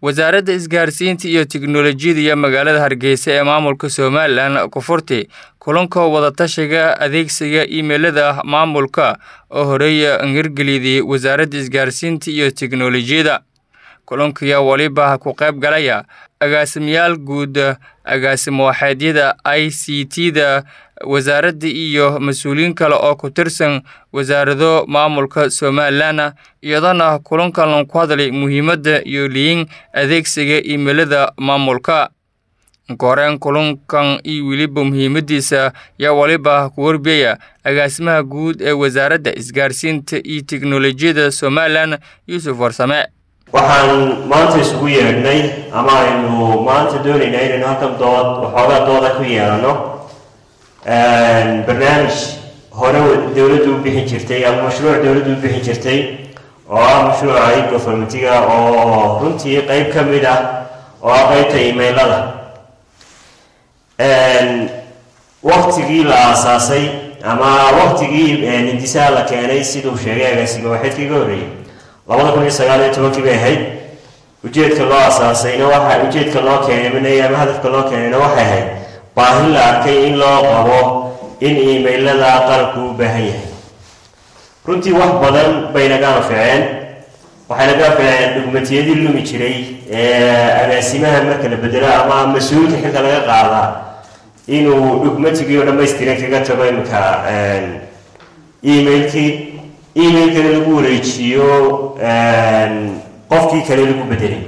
wasaaradda isgaarsiinta iyo tiknolojiyada iyo magaalada hargeysa ee maamulka somalilan ku furtay kulanka wadatashiga adeegsiga iimeylada maamulka oo horeeya hirgeliyday wasaaradda isgaarsiinta iyo tiknolojiyada kulankiya waliba ku qayb galaya agaasimayaal guud agaasimo waxeedyada i c t da wasaaradda iyo mas-uuliyiin kale oo ku tirsan wasaarado maamulka somalilan iyadana kulankan ku hadlay muhiimadda iyo liyin adeegsiga iimeylada maamulka koreen kulankan iyo weliba muhiimadiisa yaa waliba ku warbiyaya agaasimaha guud ee wasaaradda isgaarsiinta iyo tiknolojiyada somalilan yuusuf warsame waxaan maanta isugu yeedhnay ama aynu maanta doonaynaa inaynu halkan dood waxoogaa dooda ku yeelano barnaamij hore dowladdu u bixin jirtay ama mashruuc dowladdu u bixin jirtay oo ah mashruuca e-governmentiga oo runtii qeyb ka mid ah oo ah qeybta imailada waktigii la aasaasay ama waktigii hindisaha la keenay siduu sheegay agaasima waxeedkii ga horreeyay labada kun iyo sagaal iyo tobankii bay ahayd ujeedka loo asaasayna waxa ujeedka loo keenay ama hadafka loo keenayna waxay ahayd baahi la arkay in loo qabo in imailada qalabku u baahan yahay runtii wax badan bay naga anficeen waxay naga anficeen dhugmatiyadii lumi jiray ee agaasimaha marka la bedelo ama mas-uulka xilka laga qaadaa inuu dhugmatigii oo dhamaystiran kaga tago imika emailkii emailkana lagu wareejiyo qofkii kale lagu bedelay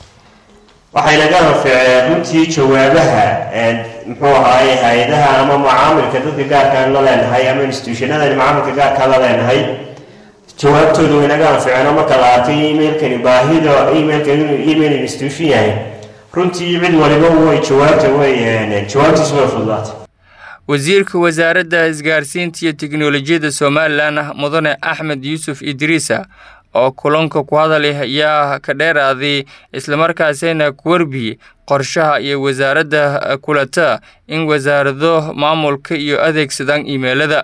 waxay naga anficeen runtii jawaabaha muxuu ahaay hay-adaha ama macaamilka dadka gaarkaan la leenahay ama institutionadan macaamilka gaarkaan la leenahay jawaabtooda way naga anficeen oo marka la arkay emailkani baahida emailka inuu email institution yahay runtii cid waliba way jawaabta way jawaabtiisu way fududaatay wasiirka wasaaradda isgaarsiinta iyo tiknolojiyada somalilan mudane axmed yuusuf idriisa oo kulanka ku hadalay ayaa ka dheeraaday islamarkaasina ku warbiyey qorshaha iyo wasaaradda kulata in wasaarado maamulka iyo adeegsadaan iimeylada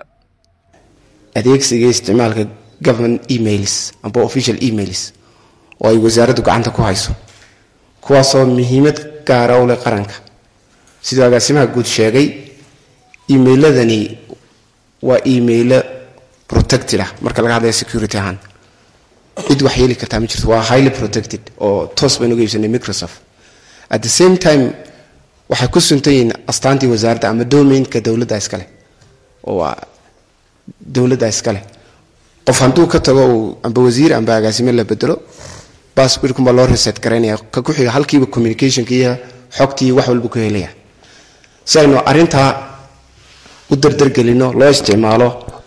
adeegsiga isticmaalka government emails amba official emails oo ay wasaaraddu gacanta ku hayso kuwaasoo muhiimad gaara u leh qaranka siduu agaasimaha guud sheegay emailadani waa emailo protected ah marka laga hadlaya security ahaan cid wax yeeli kartaa ma jirto waa highly protected oo toos baynu uga iibsanay microsoft at the same time waxay ku suntan yihiin astaantii wasaaradda ama domainka dowladda iskale oo waa dowladda iskale qof hadduu ka tago uu amba wasiir amba agaasime la bedelo basbirkunbaa loo reset garaynaya ka ku xiga halkiiba communicationka iyo xogtii wax walba ku helaya si aynu arrintaa u dardargelino loo isticmaalo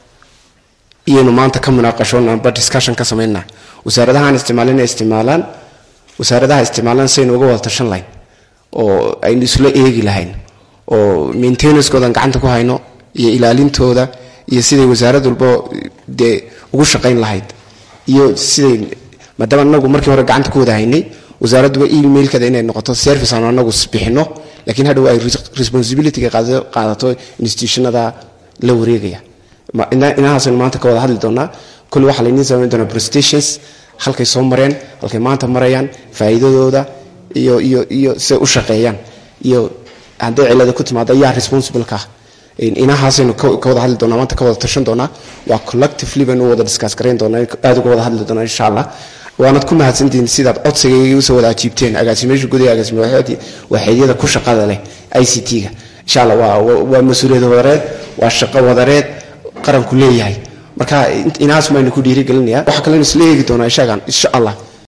iyaynu maanta ka munaaqashoon amba discussion ka samaynaa wasaaradahaan isticmaalin inay isticmaalaan wasaaradaha isticmaalaan saynu uga wada tashan lahayn oo aynu isla eegi lahayn oo maintenancekoodan gacanta ku hayno iyo ilaalintooda iyo siday wasaarad walba dee ugu shaqayn lahayd iyo siday maadaama anagu markii hore gacanta ku wada haynay wasaaradduba emailkada inay noqoto service aanu anagu bixino laakiin hadhow ay responsibilityga qaadato institutionada la wareegaya inahaasaynu maanta ka wada hadli doonaa kulli waxaa laydiin samayn doonaa prestations halkay soo mareen halkay maanta marayaan faa'iidadooda iyo iyo iyo siday u shaqeeyaan iyo hadday cilada ku timaado ayaa responsibleka ah inahaasaynu ka wada hadli doonaa maanta ka wada tashan doonaa waa collectively baynu u wada discuss garayn doonaa aada uga wada hadli doonaa insha allah waanad ku mahadsantihiin sidaad codsigayga usoo wada ajiibteen agaasimeyaasha gudaha agaasime waxeedyada ku shaqada leh i c t-ga insha allah waa waa mas-uuliyad wadareed waa shaqo wadareed qaranku leeyahay marka inahaas maynu ku dhiirigelinaya waxa kalenu isla eegi doonaa inshagan insha allah